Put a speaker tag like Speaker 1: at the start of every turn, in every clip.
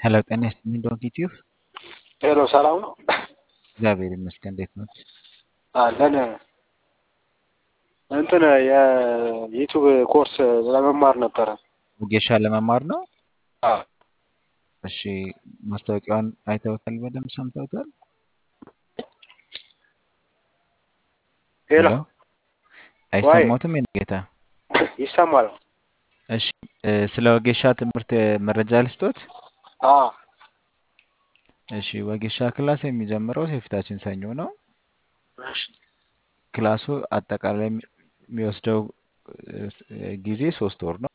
Speaker 1: ሄሎ ጤና ይስጥልኝ ዶንት ዩቲዩብ
Speaker 2: ሄሎ ሰላም ነው?
Speaker 1: እግዚአብሔር ይመስገን። እንዴት ነው?
Speaker 2: አለን እንትን የዩቱብ ኮርስ ለመማር ነበረ።
Speaker 1: ወጌሻ ለመማር ነው።
Speaker 2: አዎ።
Speaker 1: እሺ ማስታወቂያውን አይተውታል? በደንብ ሰምተውታል?
Speaker 2: ሄሎ
Speaker 1: አይሰማዎትም? የኔ ጌታ
Speaker 2: ይሰማል?
Speaker 1: እሺ እ ስለ ወጌሻ ትምህርት መረጃ ልስጦት።
Speaker 2: አዎ።
Speaker 1: እሺ ወጌሻ ክላስ የሚጀምረው የፊታችን ሰኞ ነው።
Speaker 2: እሺ
Speaker 1: ክላሱ አጠቃላይ የሚ- የሚወስደው እ ጊዜ ሶስት ወር ነው።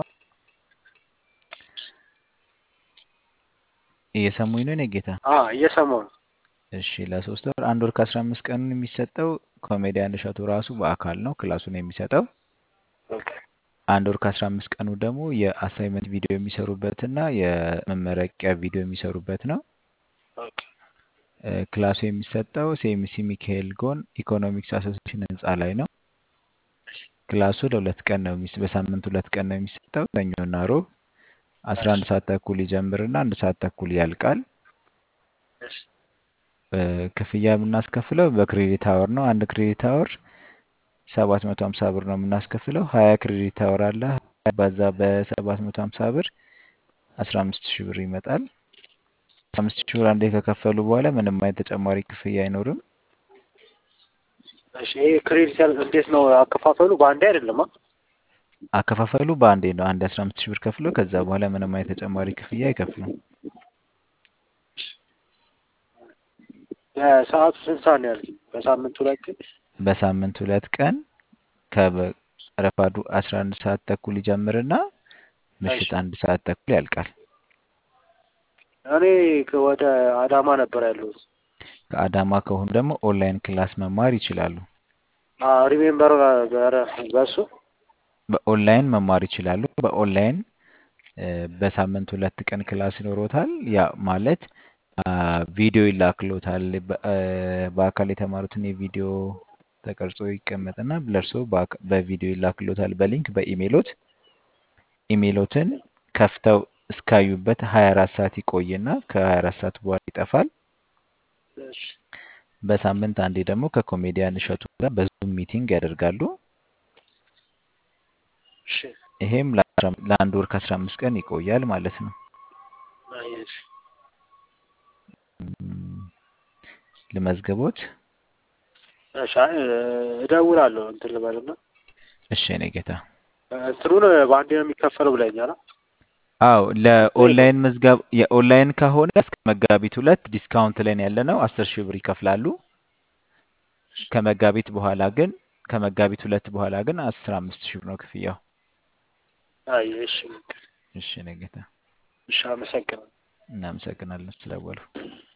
Speaker 1: እየሰሙኝ ነው የኔ ጌታ?
Speaker 2: አዎ እየሰማሁ ነው።
Speaker 1: እሺ ለሶስት ወር አንድ ወር ከአስራ አምስት ቀን የሚሰጠው ኮሜዲያን እሸቱ ራሱ በአካል ነው ክላሱን የሚሰጠው።
Speaker 2: ኦኬ።
Speaker 1: አንድ ወር ከአስራ አምስት ቀኑ ደግሞ የአሳይመንት ቪዲዮ የሚሰሩበትና የመመረቂያ ቪዲዮ የሚሰሩበት ነው።
Speaker 2: ኦኬ።
Speaker 1: እ ክላሱ የሚሰጠው ሴሚሲ ሚካኤል ጎን ኢኮኖሚክስ አሶሲሽን ህንፃ ላይ ነው። ክላሱ ለሁለት ቀን ነው የሚስ በሳምንት ሁለት ቀን ነው የሚሰጠው ሰኞና ሮብ አስራ አንድ ሰዓት ተኩል ይጀምርና አንድ ሰዓት ተኩል ያልቃል።
Speaker 2: እሺ
Speaker 1: እ ክፍያ የምናስከፍለው በክሬዲት አወር ነው። አንድ ክሬዲት አወር ሰባት መቶ ሀምሳ ብር ነው የምናስከፍለው። ሀያ ክሬዲት አወር አለ። ባዛ በሰባት መቶ ሀምሳ ብር አስራ አምስት ሺህ ብር ይመጣል። አስራ አምስት ሺህ ብር አንዴ ከከፈሉ በኋላ ምንም አይነት ተጨማሪ ክፍያ አይኖርም።
Speaker 2: እሺ ይሄ ክሬዲት ያል እንዴት ነው አከፋፈሉ? በአንዴ አይደለም? አ?
Speaker 1: አከፋፈሉ በአንዴ ነው። አንድ አስራ አምስት ሺህ ብር ከፍለው ከዛ በኋላ ምንም አይነት ተጨማሪ ክፍያ አይከፍሉም።
Speaker 2: የሰዓቱ ስንት ሰዓት ነው ያልከኝ? በሳምንት ሁለት ቀን?
Speaker 1: በሳምንት ሁለት ቀን ከረፋዱ አስራ አንድ ሰዓት ተኩል ይጀምርና ምሽት
Speaker 2: እሺ
Speaker 1: አንድ ሰዓት ተኩል ያልቃል።
Speaker 2: እኔ ከ- ወደ አዳማ ነበር ያለሁት።
Speaker 1: ከአዳማ ከሆኑ ደግሞ ኦንላይን ክላስ መማር ይችላሉ።
Speaker 2: ሪሜምበር በሱ
Speaker 1: በኦንላይን መማር ይችላሉ። በኦንላይን እ በሳምንት ሁለት ቀን ክላስ ይኖሮታል። ያ ማለት አ ቪዲዮ ይላክሎታል። በ- እ በአካል የተማሩትን የቪዲዮ ተቀርጾ ይቀመጥና ለእርሶ በአካ- በቪዲዮ ይላክሎታል በሊንክ በኢሜይሎት ኢሜይሎትን ከፍተው እስካዩበት 24 ሰዓት ይቆይና ከ24 ሰዓት በኋላ ይጠፋል።
Speaker 2: እሺ
Speaker 1: በሳምንት አንዴ ደግሞ ከኮሜዲያን እሸቱ ጋር በዙም ሚቲንግ ያደርጋሉ።
Speaker 2: እሺ
Speaker 1: ይሄም ለአስራ- ለአንድ ወር ከአስራ አምስት ቀን ይቆያል ማለት ነው።
Speaker 2: አይ፣ እሺ
Speaker 1: እም፣ ልመዝግቦት?
Speaker 2: እሺ አይ፣ እደውላለሁ እንትን ልበልና
Speaker 1: እሺ የኔ ጌታ።
Speaker 2: እንትኑን በአንዴ ነው የሚከፈለው ብለኛል።
Speaker 1: አዎ ለኦንላይን መዝገብ የኦንላይን ከሆነ እስከ መጋቢት ሁለት ዲስካውንት ላይ ነው ያለ ነው። አስር ሺህ ብር ይከፍላሉ። ከመጋቢት በኋላ ግን ከመጋቢት ሁለት በኋላ ግን አስራ አምስት ሺህ ብር ነው ክፍያው።
Speaker 2: አይ እሺ
Speaker 1: እሺ የኔ ጌታ
Speaker 2: እሺ፣ አመሰግናለሁ።
Speaker 1: እናመሰግናለን ስለደወሉ።